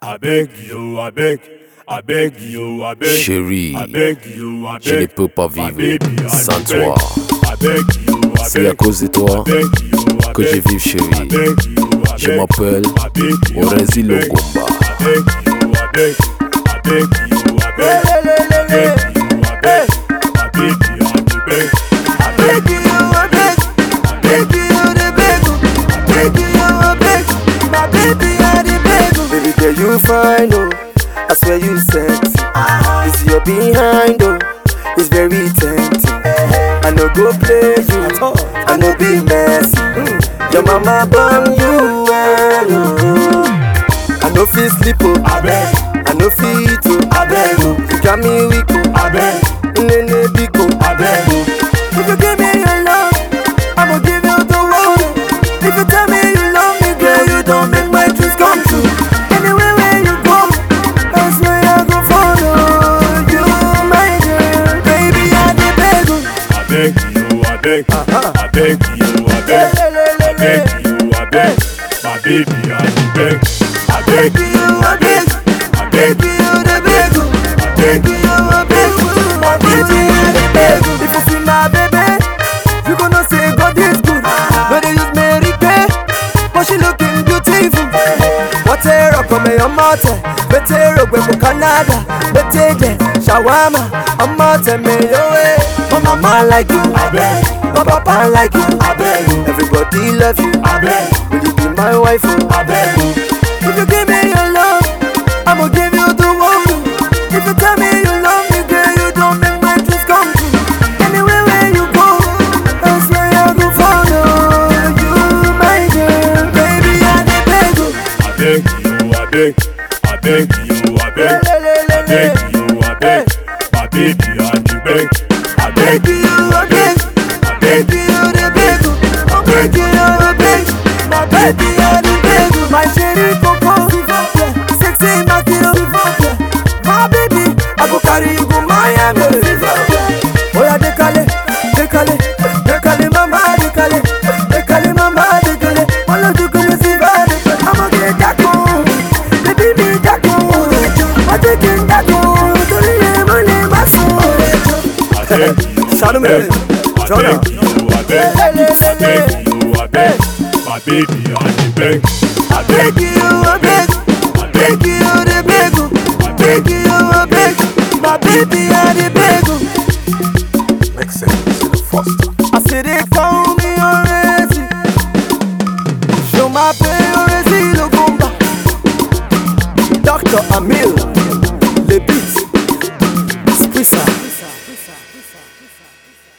I beg you, I beg, I beg you, I beg. Chérie, I beg you, I beg. je ne peux pas My vivre baby, I sans beg. toi. I beg you, I C'est beg. à cause de toi I beg you, I que je beg. vis, I chérie. beg you, I Je beg. m'appelle I beg you, Orezi I beg. Longomba. I beg you, I beg. I beg you, I beg. I beg you, I beg. My baby, I beg. I beg you, I beg. I beg you, I beg. I beg you, I beg. My baby, I beg. Baby girl, you fine, oh. I swear you sexy. It's your behind, oh. It's very tempting. I no go play you. I no be messy. Your mama born you well, oh. I no fit sleep, oh. I beg. I no fit, oh. I beg. You got me weak, oh. I beg. Nene big, oh. I beg. If you give me your love, I'ma give you the world. If you tell me you love me, girl, you don't make my dreams come true. Anywhere where you go, I swear I go follow you, my girl. Baby, I dey beg you. I beg you, I beg, I beg you, I beg, I beg you, I beg, my baby, I beg, I beg Beg you, I beg, I beg beg you, the beg you. I beg Beg you, I beg you, my baby, I dey beg you. If you see my baby, you gonna say God is good. No, they use Mary Kay, but she looking beautiful. What a rock on me, I'm out there. Better rock with Canada. Better there, shawarma. I'm out there, me your way. My mama like you, I beg, my papa like you. I beg you, Everybody love you. I beg, Will you be my wife? oh? I beg you, If you give me your love, I'ma give you the world. If you tell me you love me, girl, you don't make my dreams come true. Anywhere where you go, I swear I go follow you, my girl. Baby, I dey beg you. I beg you, I beg, I beg you, I beg, I beg you, I beg, my baby, I beg, I beg Beg you, I beg, I beg beg you, I beg you. I beg you, I beg, my baby, I dey beg you. My chérie Coco, sexy Makiro, my baby, I go carry you go Miami. Oya dekale, dekale, dekale mama dekale, dekale mama dekale, wala dukule si ba dekale. I'ma get dako, baby me dako, I take it dako, tori ye mo le maso. I beg you, Shout I him beg, in. I Shout beg out. you, I beg, I beg you, I beg, my baby, I beg, I beg Beg you, I beg, I beg beg you, I beg, beg you, I beg, my baby, I dey beg. Make sense to the foster. I say they call me already. Show my pay already, Logomba. Dr. Amil, Le Beat, Squeezer.